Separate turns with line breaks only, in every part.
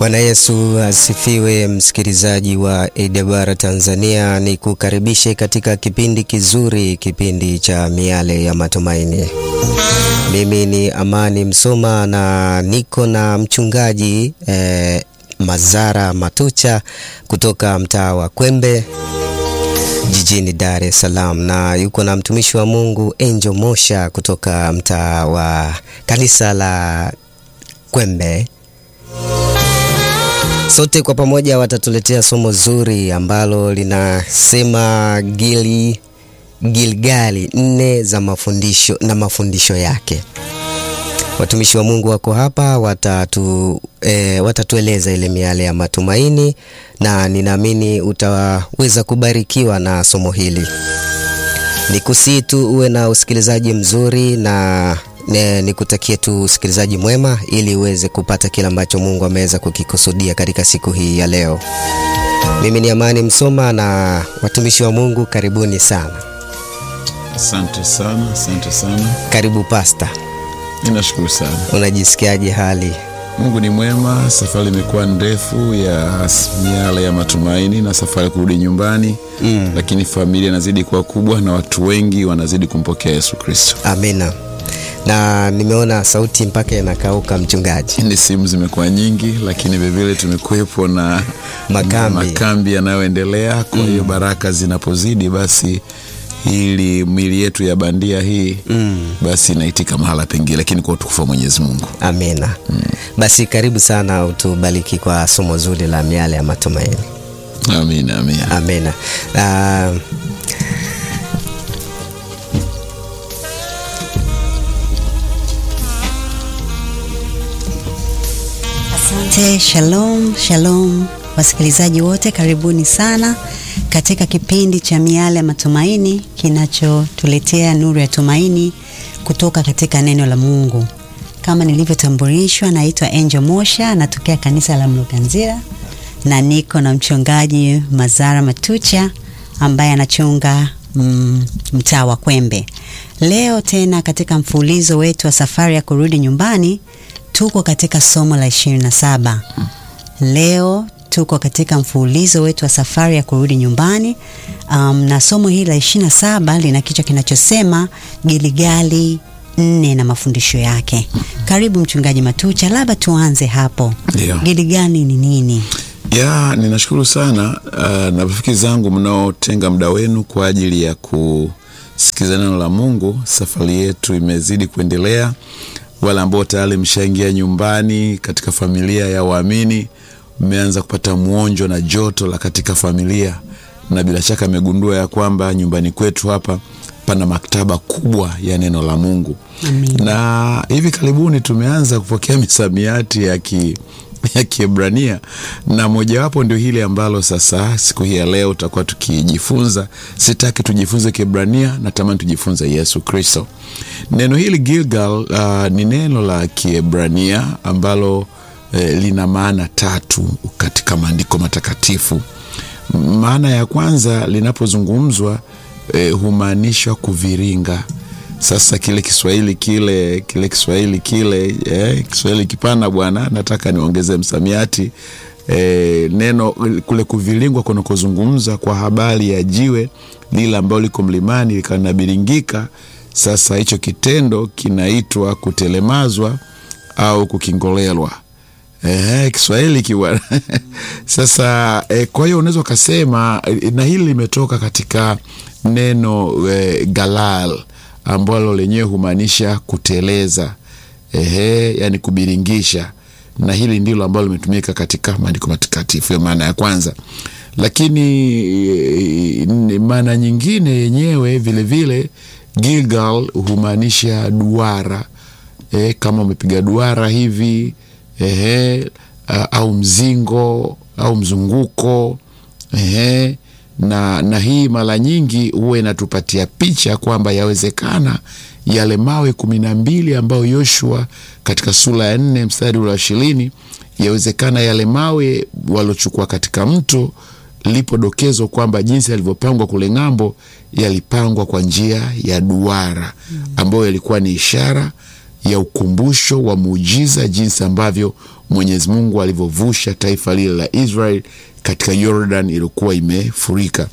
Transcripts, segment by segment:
Bwana Yesu asifiwe, msikilizaji wa AWR Tanzania, ni kukaribishe katika kipindi kizuri, kipindi cha miale ya matumaini. Mimi ni Amani Msoma na niko na mchungaji eh, Mazara Matucha kutoka mtaa wa Kwembe jijini Dar es Salaam, na yuko na mtumishi wa Mungu Angel Mosha kutoka mtaa wa kanisa la Kwembe. Sote kwa pamoja watatuletea somo zuri ambalo linasema Gili Gilgali nne za mafundisho na mafundisho yake. Watumishi wa Mungu wako hapa watatu, e, watatueleza ile miale ya matumaini na ninaamini utaweza kubarikiwa na somo hili. Nikusii tu uwe na usikilizaji mzuri na ne, nikutakie tu usikilizaji mwema ili uweze kupata kile ambacho Mungu ameweza kukikusudia katika siku hii ya leo. Mimi ni Amani Msoma na watumishi wa Mungu karibuni sana.
Asante sana, asante sana.
Karibu pasta.
Ninashukuru sana.
Unajisikiaje hali?
Mungu ni mwema. Safari imekuwa ndefu ya miale ya matumaini na safari ya kurudi nyumbani mm. Lakini familia inazidi kuwa kubwa na watu wengi wanazidi kumpokea Yesu Kristo.
Amina. Na nimeona sauti mpaka inakauka mchungaji.
Ni simu zimekuwa nyingi, lakini vilevile tumekuwepo na
Makambi.
makambi yanayoendelea. Kwa hiyo baraka zinapozidi basi ili mili yetu ya bandia hii mm. basi inaitika mahala pengine, lakini kwa utukufu wa Mwenyezi Mungu.
Amina. Basi karibu sana utubariki kwa somo zuri la miale ya matumaini.
Amina, amina.
Amina. Uh,
Asante. Shalom, shalom wasikilizaji wote, karibuni sana katika kipindi cha miale ya matumaini kinachotuletea nuru ya tumaini kutoka katika neno la Mungu. Kama nilivyotambulishwa, naitwa Angel Mosha, natokea kanisa la Mloganzira na niko na mchungaji Mazara Matucha ambaye anachunga mm, mtaa wa Kwembe. Leo tena katika mfululizo wetu wa safari ya kurudi nyumbani tuko katika somo la 27. Leo tuko katika mfululizo wetu wa safari ya kurudi nyumbani um, na somo hili la 27 lina kichwa kinachosema Giligali nne na mafundisho yake. Karibu mchungaji Matucha, labda tuanze hapo.
Ndio.
Giligali ni nini?
ya ninashukuru sana uh, na rafiki zangu mnaotenga muda wenu kwa ajili ya kusikiza neno la Mungu. Safari yetu imezidi kuendelea. Wale ambao tayari mshaingia nyumbani katika familia ya waamini, mmeanza kupata mwonjo na joto la katika familia, na bila shaka amegundua ya kwamba nyumbani kwetu hapa pana maktaba kubwa ya neno la Mungu
Amen.
na hivi karibuni tumeanza kupokea misamiati ya ki ya Kiebrania na mojawapo ndio hili ambalo sasa siku hii ya leo tutakuwa tukijifunza. Sitaki tujifunze Kiebrania, natamani tujifunze Yesu Kristo. Neno hili Gilgal uh, ni neno la Kiebrania ambalo eh, lina maana tatu katika maandiko matakatifu. Maana ya kwanza linapozungumzwa eh, humaanisha kuviringa sasa kile Kiswahili kile kile Kiswahili kile eh, Kiswahili kipana bwana, nataka niongeze msamiati eh, neno kule kuvilingwa kunakozungumza kwa habari ya jiwe lile ambalo liko mlimani likanabiringika. Sasa hicho kitendo kinaitwa kutelemazwa au kukingolelwa. Ehe, Kiswahili kiwa sasa eh, kwa hiyo unaweza ukasema eh, na hili limetoka katika neno eh, galal ambalo lenyewe humaanisha kuteleza, ehe, yani kubiringisha, na hili ndilo ambalo limetumika katika maandiko matakatifu, hiyo maana ya kwanza. Lakini eh, maana nyingine yenyewe vilevile Gilgal humaanisha duara eh, kama umepiga duara hivi ehe, a- au mzingo au mzunguko ehe, na, na hii mara nyingi huwa inatupatia picha kwamba yawezekana yale mawe kumi na mbili ambayo Yoshua katika sura ya nne mstari ule wa ishirini yawezekana yale mawe waliochukua katika mto lipo dokezo kwamba jinsi yalivyopangwa kule ng'ambo yalipangwa kwa njia ya duara ambayo yalikuwa ni ishara ya ukumbusho wa muujiza, jinsi ambavyo Mwenyezi Mungu alivyovusha taifa lile la Israel katika Jordan iliyokuwa imefurika.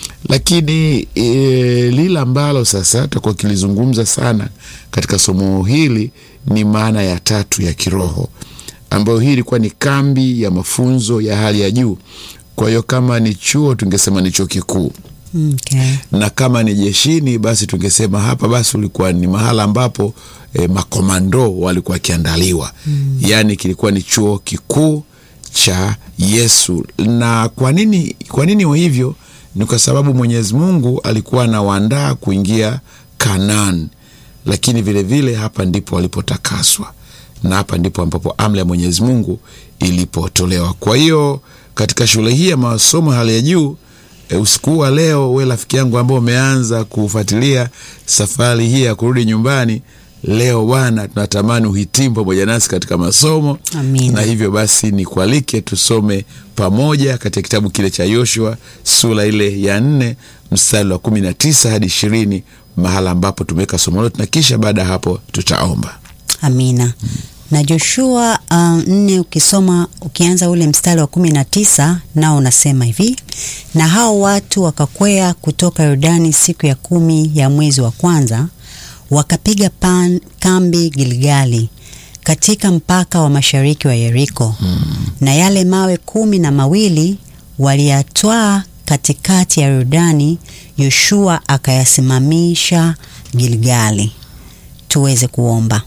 Lakini e, lile ambalo sasa tutakuwa kilizungumza sana katika somo hili ni maana ya tatu ya kiroho, ambayo hii ilikuwa ni kambi ya mafunzo ya hali ya juu. Kwa hiyo kama ni chuo tungesema ni chuo kikuu
Okay.
na kama ni jeshini basi tungesema hapa basi ulikuwa ni mahala ambapo e, makomando walikuwa wakiandaliwa mm. Yaani kilikuwa ni chuo kikuu cha Yesu. Na kwa nini, kwa nini hivyo? Ni kwa sababu Mwenyezi Mungu alikuwa anawaandaa kuingia Kanaan, lakini vilevile vile hapa ndipo walipotakaswa na hapa ndipo ambapo amri ya Mwenyezi Mungu ilipotolewa. Kwa hiyo katika shule hii ya masomo hali ya juu E, usiku wa leo we rafiki yangu ambao umeanza kufuatilia safari hii ya kurudi nyumbani leo, bwana, tunatamani uhitimu pamoja nasi katika masomo
Amina.
na hivyo basi nikualike tusome pamoja katika kitabu kile cha Yoshua sura ile ya nne mstari wa kumi na tisa hadi ishirini mahala ambapo tumeweka somo letu, na kisha baada ya hapo tutaomba.
Amina. Na Joshua uh, nne ukisoma ukianza ule mstari wa kumi na tisa nao unasema hivi: na hao watu wakakwea kutoka Yordani siku ya kumi ya mwezi wa kwanza, wakapiga pan, kambi Gilgali katika mpaka wa mashariki wa Yeriko na yale mawe kumi na mawili waliyatwaa katikati ya Yordani, Yoshua akayasimamisha Gilgali. Tuweze kuomba.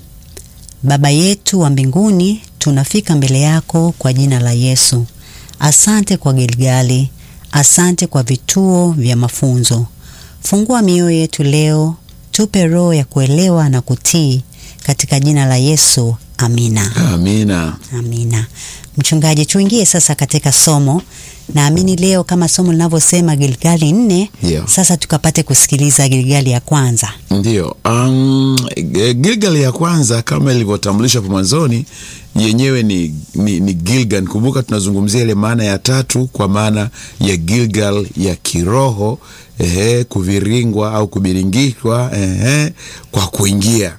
Baba yetu wa mbinguni, tunafika mbele yako kwa jina la Yesu. Asante kwa Gilgali, asante kwa vituo vya mafunzo. Fungua mioyo yetu leo, tupe roho ya kuelewa na kutii, katika jina la Yesu, amina.
Amina.
Amina. Mchungaji, tuingie sasa katika somo. Naamini leo kama somo linavyosema Gilgali nne,
Ndio.
sasa tukapate kusikiliza Gilgali ya kwanza.
Ndiyo, um, Gilgal ya kwanza kama ilivyotambulishwa hapo mwanzoni yenyewe ni, ni, ni Gilgal. Kumbuka tunazungumzia ile maana ya tatu kwa maana ya Gilgal ya kiroho, ehe, kuviringwa au kubiringishwa ehe, kwa kuingia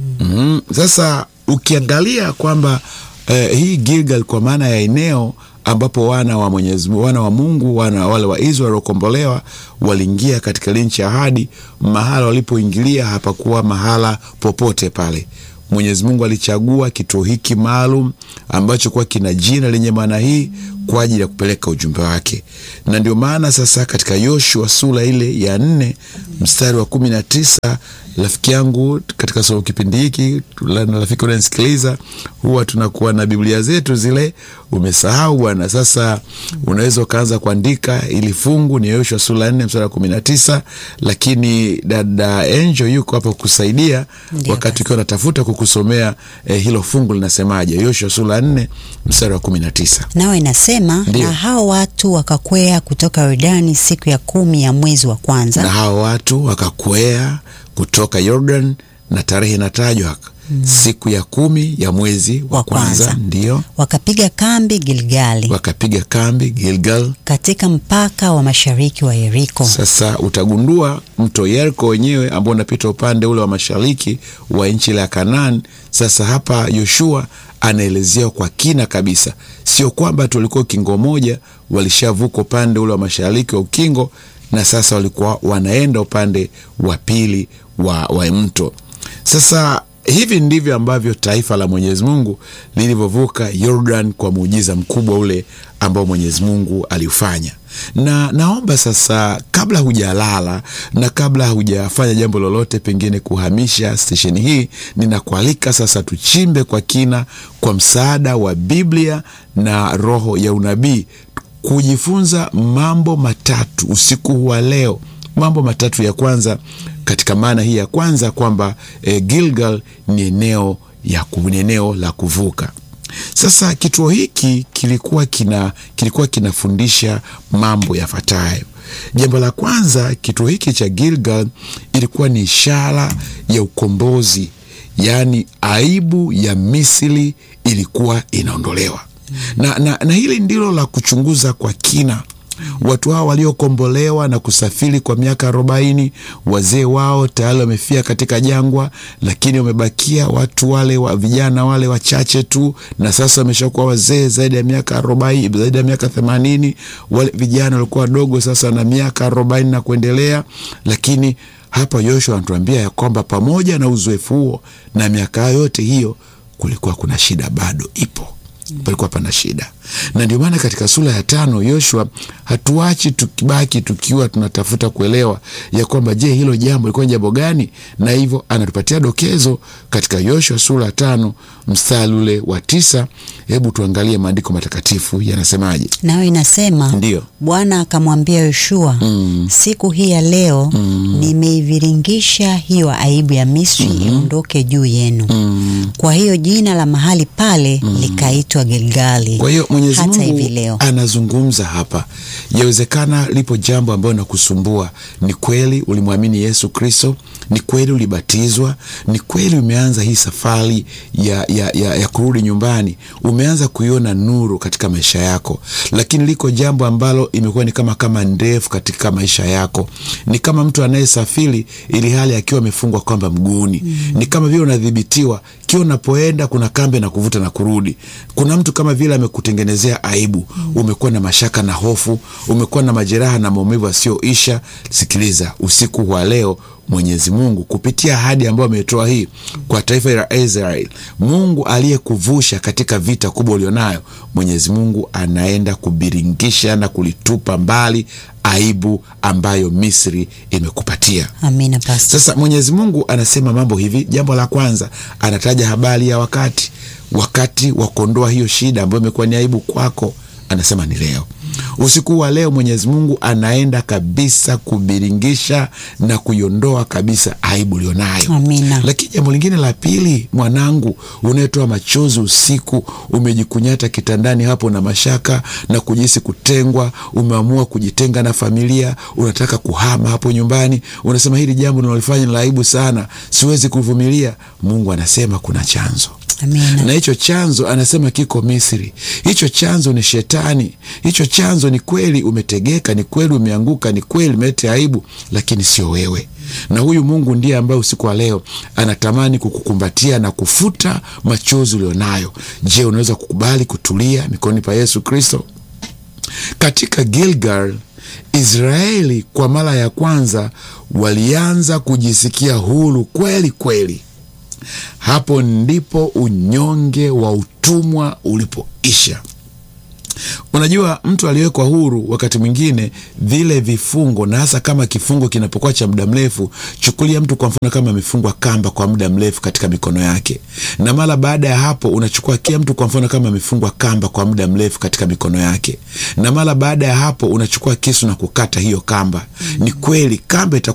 mm. Sasa ukiangalia kwamba eh, hii Gilgal kwa maana ya eneo ambapo wana wa Mwenyezi Mungu, wana wa Mungu, wana wale wa Israeli waliokombolewa waliingia katika nchi ya ahadi. Mahala walipoingilia hapakuwa mahala popote pale. Mwenyezi Mungu alichagua kituo hiki maalum ambacho kuwa kina jina lenye maana hii kwa ajili ya kupeleka ujumbe wake, na ndio maana sasa katika Yoshua sura ile ya nne mstari wa kumi na tisa rafiki yangu katika somo kipindi hiki la- na rafiki unanisikiliza, huwa tunakuwa na Biblia zetu zile, umesahau bwana. Sasa unaweza ukaanza kuandika ili fungu ni Yoshua sura ya nne mstari wa kumi na tisa lakini dada Angel yuko hapa kukusaidia
Ndio
wakati ukiwa unatafuta kukusomea eh, hilo fungu linasemaje. Yoshua sura ya nne mstari wa kumi na tisa
Nao inasema
Ndiyo.
na hao watu wakakwea kutoka Yordani siku ya kumi ya mwezi wa kwanza
na hao watu wakakwea kutoka Jordan na tarehe inatajwa siku ya kumi ya mwezi wa
Wa
kwanza,
kwanza.
ndio
wakapiga kambi Gilgali
wakapiga kambi Gilgal.
katika mpaka wa mashariki wa Yeriko.
Sasa utagundua mto Yeriko wenyewe ambao unapita upande ule wa mashariki wa nchi ile ya Kanaan. Sasa hapa Yoshua anaelezea kwa kina kabisa, sio kwamba tulikuwa ukingo moja, walishavuka upande ule wa mashariki wa ukingo na sasa walikuwa wanaenda upande wa pili wa, wa mto. Sasa hivi ndivyo ambavyo taifa la Mwenyezi Mungu lilivyovuka Yordan kwa muujiza mkubwa ule ambao Mwenyezi Mungu aliufanya. Na naomba sasa, kabla hujalala na kabla hujafanya jambo lolote, pengine kuhamisha stesheni hii, ninakualika sasa tuchimbe kwa kina kwa msaada wa Biblia na roho ya unabii kujifunza mambo matatu usiku wa leo. Mambo matatu ya kwanza katika maana hii ya kwanza kwamba e, Gilgal ni eneo ya ku- ni eneo la kuvuka. Sasa kituo hiki kilikuwa kina kilikuwa kinafundisha mambo yafuatayo. Jambo la kwanza, kituo hiki cha Gilgal ilikuwa ni ishara ya ukombozi, yaani aibu ya Misri ilikuwa inaondolewa na, na, na hili ndilo la kuchunguza kwa kina Watu hao waliokombolewa na kusafiri kwa miaka arobaini, wazee wao tayari wamefia katika jangwa, lakini wamebakia watu wale wa vijana wale wachache tu, na sasa wameshakuwa wazee zaidi ya miaka arobaini, zaidi ya miaka themanini. Wale vijana walikuwa wadogo sasa na miaka arobaini na kuendelea, lakini hapa Yoshua anatuambia ya kwamba pamoja na uzoefu huo na miaka yote hiyo, kulikuwa kuna shida bado ipo palikuwa pana shida, na ndio maana katika sura ya tano Yoshua hatuachi tukibaki tukiwa tunatafuta kuelewa ya kwamba je, hilo jambo lilikuwa ni jambo gani? Na hivyo anatupatia dokezo katika Yoshua sura ya tano mstari ule wa tisa. Hebu tuangalie maandiko matakatifu yanasemaje.
Nayo inasema
Ndiyo.
Bwana akamwambia Yoshua, siku hii ya leo nimeiviringisha hiyo aibu ya Misri iondoke juu yenu. Kwa hiyo jina la mahali pale likaitwa Gilgali
Kwa hiyo Mwenyezi
hata hivi
Mungu
leo.
anazungumza hapa, yawezekana lipo jambo ambayo nakusumbua. Ni kweli ulimwamini Yesu Kristo, ni kweli ulibatizwa, ni kweli umeanza hii safari ya, ya, ya, ya kurudi nyumbani, umeanza kuiona nuru katika maisha yako, lakini liko jambo ambalo imekuwa ni kama kama ndefu katika maisha yako. Ni kama mtu anayesafiri ili hali akiwa amefungwa kwamba mguuni, ni kama vile unadhibitiwa kila unapoenda kuna kambe na kuvuta na kurudi. Kuna mtu kama vile amekutengenezea aibu, umekuwa na mashaka na hofu, umekuwa na majeraha na maumivu asiyoisha. Sikiliza, usiku wa leo Mwenyezi Mungu kupitia ahadi ambayo ametoa hii kwa taifa la Israeli, Mungu aliyekuvusha katika vita kubwa ulionayo, Mwenyezi Mungu anaenda kubiringisha na kulitupa mbali aibu ambayo Misri imekupatia.
Amina Pastor.
Sasa Mwenyezi Mungu anasema mambo hivi. Jambo la kwanza, anataja habari ya wakati, wakati wa kuondoa hiyo shida ambayo imekuwa ni aibu kwako. Anasema ni leo, usiku wa leo. Mwenyezi Mungu anaenda kabisa kubiringisha na kuiondoa kabisa aibu ulionayo.
Amina.
Lakini jambo lingine la pili, mwanangu, unayetoa machozi usiku, umejikunyata kitandani hapo na mashaka na kujihisi kutengwa, umeamua kujitenga na familia, unataka kuhama hapo nyumbani, unasema hili jambo ninalofanya ni la aibu sana, siwezi kuvumilia. Mungu anasema kuna chanzo
Amina.
na hicho chanzo anasema kiko Misri. Hicho chanzo ni Shetani. Hicho chanzo ni kweli umetegeka, ni kweli umeanguka, ni kweli umeleta aibu, lakini sio wewe. Na huyu Mungu ndiye ambaye usiku wa leo anatamani kukukumbatia na kufuta machozi ulionayo. Je, unaweza kukubali kutulia mikononi pa Yesu Kristo? Katika Gilgal, Israeli kwa mara ya kwanza walianza kujisikia huru kweli kweli. Hapo ndipo unyonge wa utumwa ulipoisha. Unajua, mtu aliyewekwa huru, wakati mwingine vile vifungo, na hasa kama kifungo kinapokuwa cha muda mrefu. Chukulia mtu kwa mfano kama amefungwa kamba kwa muda mrefu katika mikono yake, na mara baada ya hapo unachukua kia mtu kwa mfano kama amefungwa kamba kwa muda mrefu katika mikono yake, na mara baada ya hapo unachukua kisu na kukata hiyo kamba. Ni kweli kamba ita